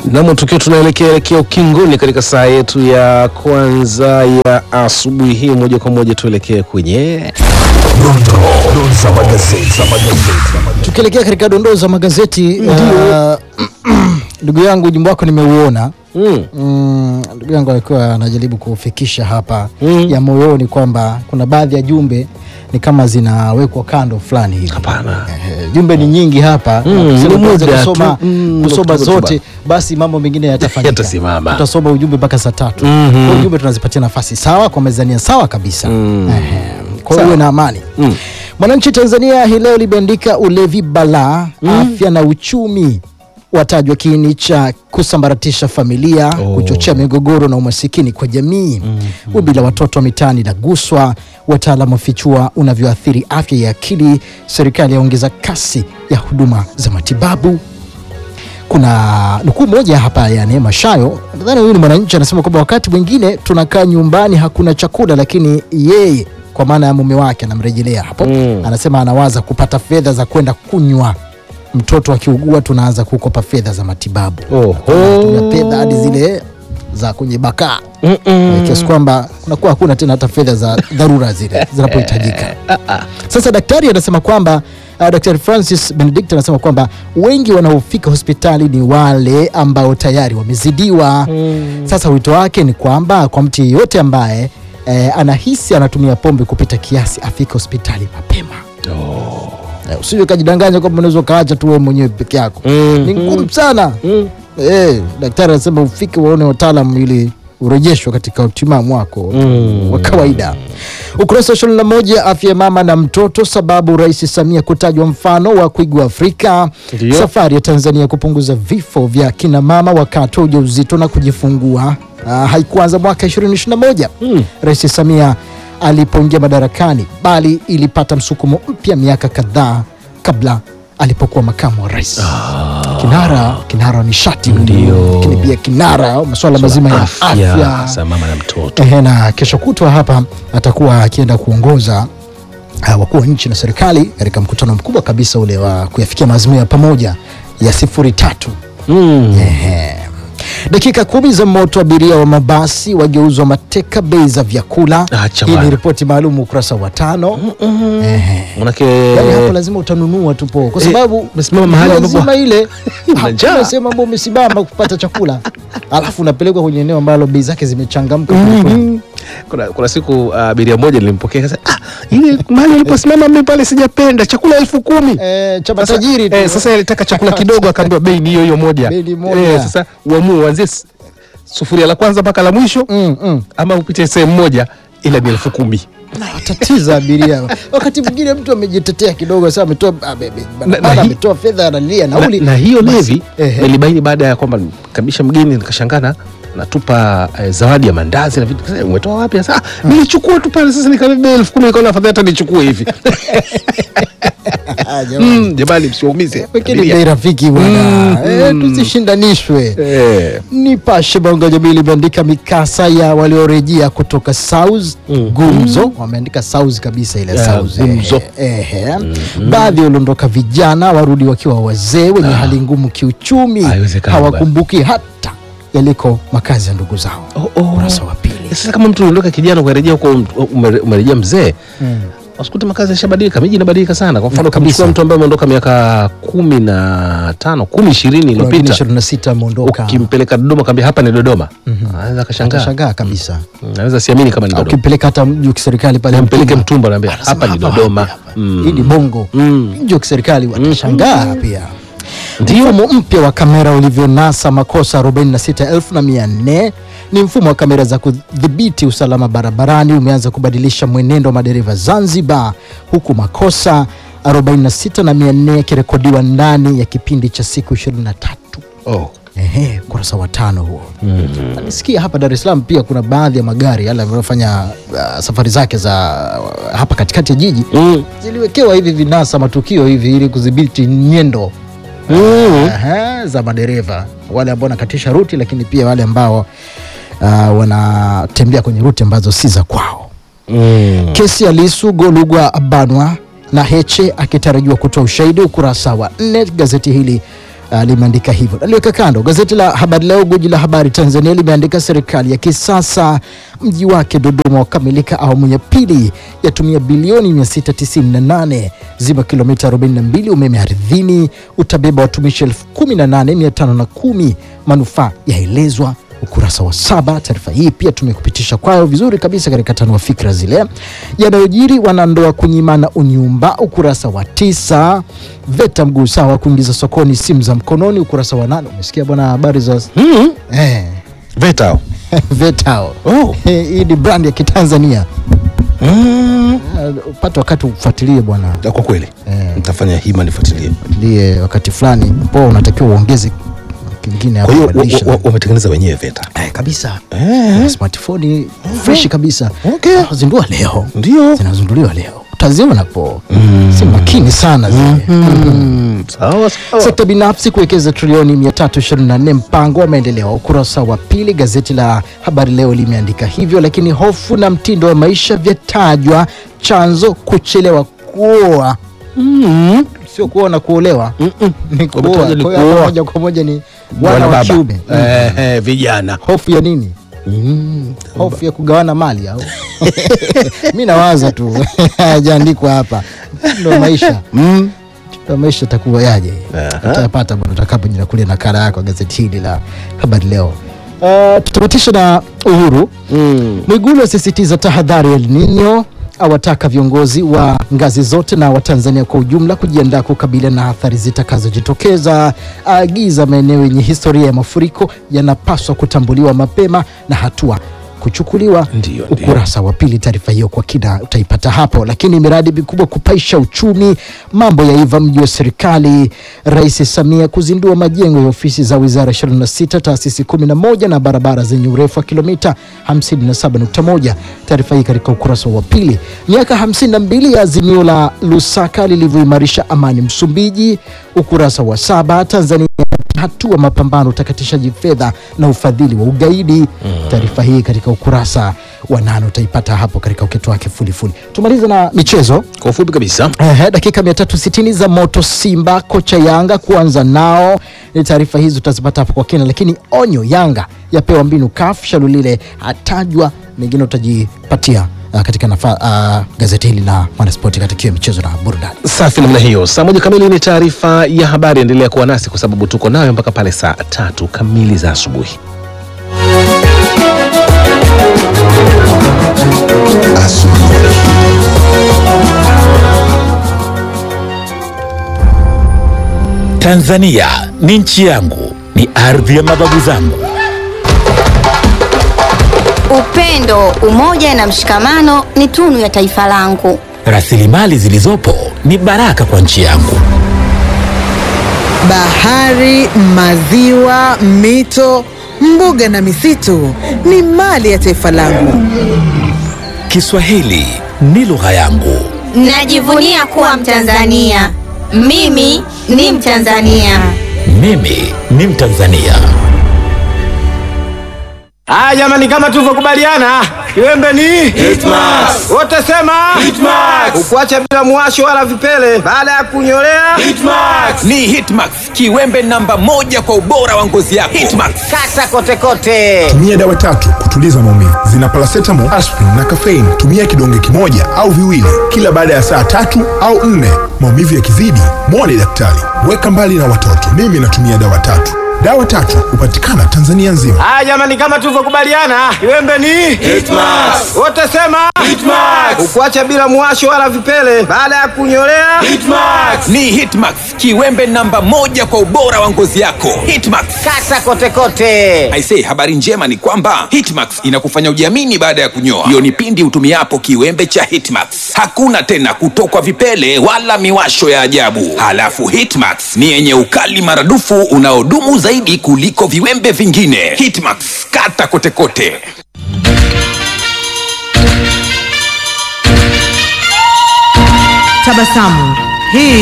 Namo tukiwa tunaelekea elekea ukingoni katika saa yetu ya kwanza ya asubuhi hii, moja kwa moja tuelekee kwenye Tukielekea katika dondoo za magazeti uh, ndugu yangu ujumbe wako nimeuona. mm. Mm, ndugu yangu alikuwa anajaribu kufikisha hapa Mm. ya moyoni kwamba kuna baadhi ya jumbe ni kama zinawekwa kando fulani hivi. Hapana. Eh, jumbe ni nyingi hapa Mm, na kusema ni tuanze muda kusoma, tu. Mm, kusoma kutoka zote basi mambo mengine yatafanyika. Yatasimama. Tutasoma ujumbe mpaka saa tatu. Mhm. Kwa hiyo ujumbe tunazipatia nafasi sawa kwa mezania sawa kabisa. Mm. Ehe. Kwa hiyo uwe na amani. Mm. Mwananchi Tanzania hii leo limeandika ulevi balaa, afya na uchumi watajwa kiini cha kusambaratisha familia, Oh. kuchochea migogoro na umasikini kwa jamii. Wimbi la watoto wa mitaani laguswa, wataalamu wafichua unavyoathiri afya ya akili. Serikali yaongeza kasi ya huduma za matibabu. Kuna nukuu moja hapa ya Neema Shayo, nadhani huyu ni Mwananchi, anasema kwamba wakati mwingine tunakaa nyumbani hakuna chakula, lakini yeye kwa maana ya mume wake anamrejelea hapo Mm. anasema anawaza kupata fedha za kwenda kunywa. Mtoto akiugua tunaanza kukopa fedha za matibabu, Oho. tuna fedha hadi zile za kwenye bakaa Mm-mm. kiasi kwamba kunakuwa hakuna tena hata fedha za dharura zile zinapohitajika. Sasa daktari anasema kwamba uh, Daktari Francis Benedict anasema kwamba wengi wanaofika hospitali ni wale ambao tayari wamezidiwa. Sasa wito wake ni kwamba kwa mtu yeyote ambaye eh, anahisi anatumia pombe kupita kiasi afike hospitali mapema. Eh, usije ukajidanganya kwamba unaweza ukaacha tu wewe mwenyewe peke yako Mm. ni ngumu sana Mm. eh, daktari anasema ufike waone wataalam ili urejeshwe katika utimamu wako Mm. wa kawaida. Ukurasa wa ishirini na moja afya ya mama na mtoto, sababu Rais Samia kutajwa mfano wa kuigwa Afrika. Ndio. Safari ya Tanzania kupunguza vifo vya kina mama wakati wa ujauzito na kujifungua ah, haikuanza mwaka 2021 Mm. Rais Samia alipoingia madarakani, bali ilipata msukumo mpya miaka kadhaa kabla alipokuwa makamu wa rais. Kinara, kinara wa nishati huyu, Ndio. lakini pia kinara wa masuala mazima ya afya, Afya mama na mtoto. Ehe, na kesho kutwa hapa atakuwa akienda kuongoza uh, wakuu wa nchi na serikali katika mkutano mkubwa kabisa ule wa kuyafikia maazimio ya pamoja ya sifuri tatu. Mm. Ehe. Dakika kumi za moto, abiria wa mabasi wageuzwa mateka bei za vyakula. Acha Hii ni bwana. ripoti maalum ukurasa wa tano. Ehe. Manake Yaani hapo lazima utanunua tu po kwa Eh, sababu umesimama mahali ambapo- lazima ile Una njaa. hakuna sehemu ambayo umesimama kupata chakula alafu unapelekwa kwenye eneo ambalo bei zake zimechangamka Mhm. kuna, kuna siku uh, abiria moja nilimpokea kasa ah, ile mahali uliposimama mimi pale sijapenda chakula elfu kumi eh, cha Sasa- matajiri tu. eh, sasa alitaka chakula kidogo akaambiwa bei ni hiyo hiyo moja Bei ni moja. Eh, sasa uamue uanzie s- sufuria la kwanza mpaka la mwisho Mm, mm. ama upite sehemu moja ila ni elfu kumi tatiza abiria wakati mwingine mtu amejitetea kidogo sasa ametoa abe- abe- Na- na bana hi- ametoa fedha analia na, nauli na hiyo Basi, levi ehe. nilibaini baada ya kwamba kabisha mgeni nikashangana natupa eh, zawadi ya mandazi na vitu Sasa, umetoa wapi sasa ah, nilichukua tu pale sasa nikabeba elfu kumi nikaona afadhali hata nichukue hivi Ah, jamani. Mm, jamani msiwaumize Lakini abiria. bei rafiki bwana Mm, Eh, mm. tusishindanishwe Eh. Nipashe Bongo Jamii limeandika mikasa ya waliorejea kutoka South Mm. gumzo, wameandika South kabisa ile Yeah, South gumzo. eh, eh. Baadhi waliondoka vijana warudi wakiwa wazee wenye hali ngumu kiuchumi, Haiwezekani hawakumbuki hata yaliko makazi ya ndugu zao. Oh, oh. Ukurasa wa pili. Sasa kama mtu unaondoka kijana ukarejea huko ume- umerejea mzee Mm. usikute makazi yashabadilika, miji inabadilika sana. Kwa mfano Na kabisa. kumchukua mtu ambaye ameondoka miaka kumi na tano kumi ishirini Kuna wengine iliyopita 26 ameondoka, ukimpeleka Dodoma kaambia hapa ni Dodoma, anaweza akashangaa, shangaa kabisa. Mm, anaweza siamini kama ni Au Dodoma. Ukimpeleka hata mji wa kiserikali pale Mpeleke Mtumba, Mtumba, naambia anasema hapa ni hapa, Dodoma. hapa, hapa. Mm. Hii ni Bongo. Mm. Mji wa kiserikali watashangaa pia. Mfumo mpya wa kamera ulivyonasa makosa 46,400 ni mfumo wa kamera za kudhibiti usalama barabarani umeanza kubadilisha mwenendo wa madereva Zanzibar, huku makosa 46,400 yakirekodiwa ndani ya kipindi cha siku 23. Oh. Ehe, ukurasa wa tano huo. Nisikia hapa Dar es Salaam pia kuna baadhi ya magari yale yanayofanya uh, safari zake za uh, hapa katikati ya jiji Mm. ziliwekewa hivi vinasa matukio hivi ili kudhibiti nyendo Mm. Aha, za madereva wale ambao wanakatisha ruti, lakini pia wale ambao uh, wanatembea kwenye ruti ambazo si za kwao. Mm. Kesi ya Lisu Golugwa abanwa na Heche akitarajiwa kutoa ushahidi, ukurasa wa nne gazeti hili uh, limeandika hivyo. Naliweka kando. Gazeti la Habari Leo, guji la habari Tanzania, limeandika serikali ya kisasa, mji wake Dodoma wakamilika awamu ya pili, yatumia bilioni 698, ziba kilomita 42, umeme ardhini utabeba watumishi 18510, manufaa yaelezwa ukurasa wa saba. Taarifa hii pia tumekupitisha kwayo vizuri kabisa katika tanua fikra zile yanayojiri wanandoa kunyimana unyumba, ukurasa wa tisa. VETA mguu sawa kuingiza sokoni simu za mkononi, ukurasa wa nane. Umesikia bwana habari za Mm. eh, VETA. VETA hao. Oh. Eh, hii ni brand ya Kitanzania. Mm. Eh, upate wakati ufuatilie bwana, Ya, Kwa kweli Eh. nitafanya hima nifuatilie. fuatilie wakati fulani po unatakiwa uongeze kingine hapo Kwa hiyo kubadilisha. wa- wa- wametengeneza wenyewe VETA. Eh, kabisa Eh. smartphone fresh kabisa Okay. Ah, zindua leo Ndio. zinazinduliwa leo utaziona po si makini sana zile Mm. Sawa sawa. sekta binafsi kuwekeza trilioni 324 mpango wa maendeleo ukurasa wa pili gazeti la habari leo limeandika hivyo lakini hofu na mtindo wa maisha vyatajwa chanzo kuchelewa kuoa Mm. sio kuoa na kuolewa ni kuoa Wametaja ni Kwa hiyo hapa kuoa. moja kwa moja ni Bwana wana wa baba. kiume Eh, eh, vijana. hofu ya nini Mm. hofu ya kugawana mali au mi nawaza tu hajaandikwa hapa ndo maisha Mm. ndo maisha takuwa yaje Aha. utayapata bwana utakapojinakulia nakala yako ya gazeti hili la habari leo uh, tutamatisha na uhuru Mm. mwigulu asisitiza tahadhari ya El Nino awataka viongozi wa ngazi zote na watanzania kwa ujumla kujiandaa kukabiliana na athari zitakazojitokeza aagiza maeneo yenye historia ya mafuriko yanapaswa kutambuliwa mapema na hatua kuchukuliwa Ndio, ndio. ukurasa wa pili taarifa hiyo kwa kina utaipata hapo lakini miradi mikubwa kupaisha uchumi mambo yaiva mji wa serikali rais samia kuzindua majengo ya ofisi za wizara 26 taasisi 11 na barabara zenye urefu wa kilomita 57.1 taarifa hii katika ukurasa wa pili miaka 52 ya azimio la lusaka lilivyoimarisha amani msumbiji ukurasa wa saba tanzania hatua mapambano utakatishaji fedha na ufadhili wa ugaidi taarifa hii katika ukurasa wa nane utaipata hapo katika uketo wake fulifuli tumalize na michezo Kwa ufupi kabisa. Ehe, dakika 360 za moto Simba kocha Yanga kuanza nao. Ni taarifa hizi utazipata hapo kwa kina, lakini onyo Yanga yapewa mbinu CAF, Shalulile atajwa, mengine utajipatia uh, katika nafa, uh, gazeti hili la Mwanaspoti katika hiyo michezo na burudani. Safi namna hiyo. Saa moja kamili ni taarifa ya habari. Endelea kuwa nasi kwa sababu tuko nayo mpaka pale saa tatu kamili za asubuhi. Tanzania ni nchi yangu, ni ardhi ya mababu zangu. Upendo, umoja na mshikamano ni tunu ya taifa langu. Rasilimali zilizopo ni baraka kwa nchi yangu. Bahari, maziwa, mito, mbuga na misitu ni mali ya taifa langu. Kiswahili ni lugha yangu. Najivunia kuwa Mtanzania. Mimi ni Mtanzania. Mimi ni Mtanzania. Haya jamani, kama tulivyokubaliana, kiwembe ni Hitmax. Wote sema Hitmax. Ukuacha bila muwasho wala vipele baada ya kunyolea Hitmax. ni Hitmax, kiwembe namba moja kwa ubora wa ngozi yako. Hitmax. Kata kote kote. tumia dawa tatu kutuliza maumivu zina paracetamol, aspirin na caffeine. Tumia kidonge kimoja au viwili kila baada ya saa tatu au nne. Maumivu yakizidi, mwone daktari. Weka mbali na watoto. Mimi natumia dawa tatu. Dawa tatu hupatikana Tanzania nzima. Haya jamani, kama tulivyokubaliana, kiwembe ni Hitmax. Wote sema Hitmax. Ukuacha bila muwasho wala vipele baada ya kunyolea Hitmax. ni Hitmax, kiwembe namba moja kwa ubora wa ngozi yako. Hitmax. Kata kote kote. Aisee, habari njema ni kwamba Hitmax inakufanya ujiamini baada ya kunyoa. Hiyo ni pindi utumiapo kiwembe cha Hitmax. Hakuna tena kutokwa vipele wala miwasho ya ajabu. Halafu Hitmax ni yenye ukali maradufu unaodumu zaidi kuliko viwembe vingine. Hitmax, kata kote kote. Tabasamu. Hii